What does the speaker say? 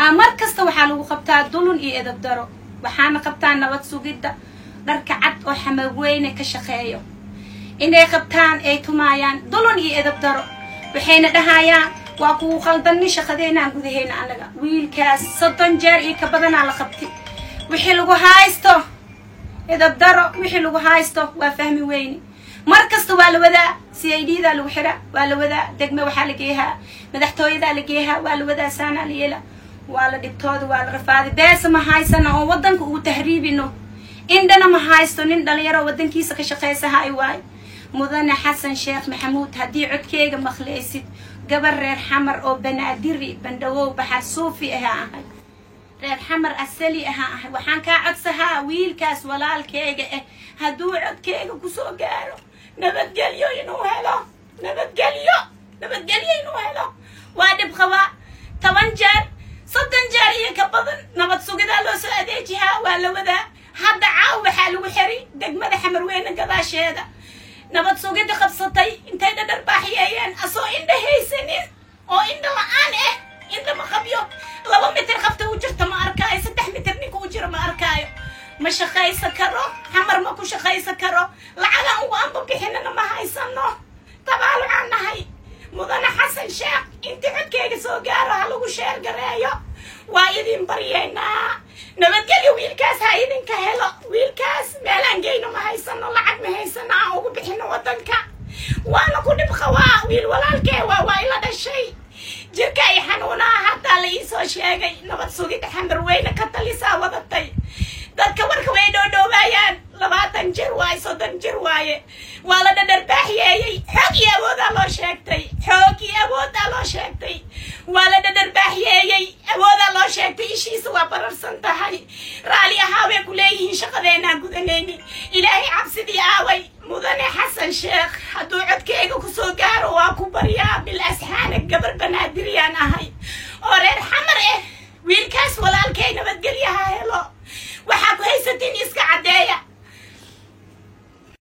mar kasta waxaa lagu qabtaa dulun iyo edab daro waxaana qabtaa nabad sugidda dharka cad oo xamaweyne ka shaqeeyo inay qabtaan ay tumaayaan dulun iyo edab daro waxayna dhahayaan waa kugu qaldanni shaqadeynaan gudaheyna annaga wiilkaas soddon jeer iyo ka badanaa la qabti wixii lagu haysto edab daro wixii lagu haysto waa fahmi weyne mar kasta waa la wadaa c i d daa lagu xira waa la wadaa degme waxaa la geehaa madaxtooyadaa la geehaa waa la wadaa saanaa la yeela waa la dhibtooda waa la rafaaday beesa ma haysana oo waddanka ugu tahriibino indhana ma haysto nin dhalinyaro waddankiisa ka shaqaysaha ay waayo mudane xasan sheekh maxamuud haddii codkeyga maqlaysid gabar reer xamar oo banaadiri bandhawow baxar suufi ahaa ahay reer xamar asali ahaa ahay waxaan kaa codsahaa wiilkaas walaalkeyga ah hadduu codkeyga kusoo gaaro nabadgelyo inuu helo nabadgelyo nabadgelyo inuu helo waa dhib qabaa toban jeer soddon jeer iyo ka badan nabad sugidaa loo soo adeejihaa waa la wadaa hadda caaw waxaa lagu xiri degmada xamarweyne gadaasheeda nabad sugidda qabsatay intay dhadhar baaxiyeeyeen asoo indha haysanin oo indha la-aan ah indha ma qabyo laba mitir qabta u jirta ma arkaayo saddex mitir ninka u jiro ma arkaayo ma shaqaysa karo xamar ma ku shaqaysa karo lacagaan ugu anba bixinana ma haysano tabaalucaan nahay mudane xasan sheekh intii codkeyga soo gaaro ha lagu sheer gareeyo waa idin baryeynaa nabadgelyo wiilkaas ha idinka helo wiilkaas meelaan geyno ma haysano lacag ma haysano aan ugu bixino waddanka waana ku dhib qabaa wiil walaalkee waa waa ila dhashay jirka ay xanuunaa haddaa la iisoo sheegay nabad sugidda xamarweyne ka talisaa wadatay dadka warka way dhoodhoobaayaan labaatan jir waaye soddon jir waaye waa la dhadharbaaxiyeeyey xoog iyo awoodaa loo sheegtay xoog iyo awoodaa loo sheegtay waa la dhadharbaaxiyeeyey awoodaa loo sheegtay ishiisa waa bararsan tahay raalli ahaa bay ku leeyihiin shaqadeenaan gudanayni ilaahay cabsidii aaway mudane xasan sheekh hadduu codkeyga kusoo gaaro waa ku baryaa bil asxaana gabar banaadiriyaan ahay oo reer xamar ah wiilkaas walaalkay nabadgelyaha helo waxaa ku haysatiin iska caddeeya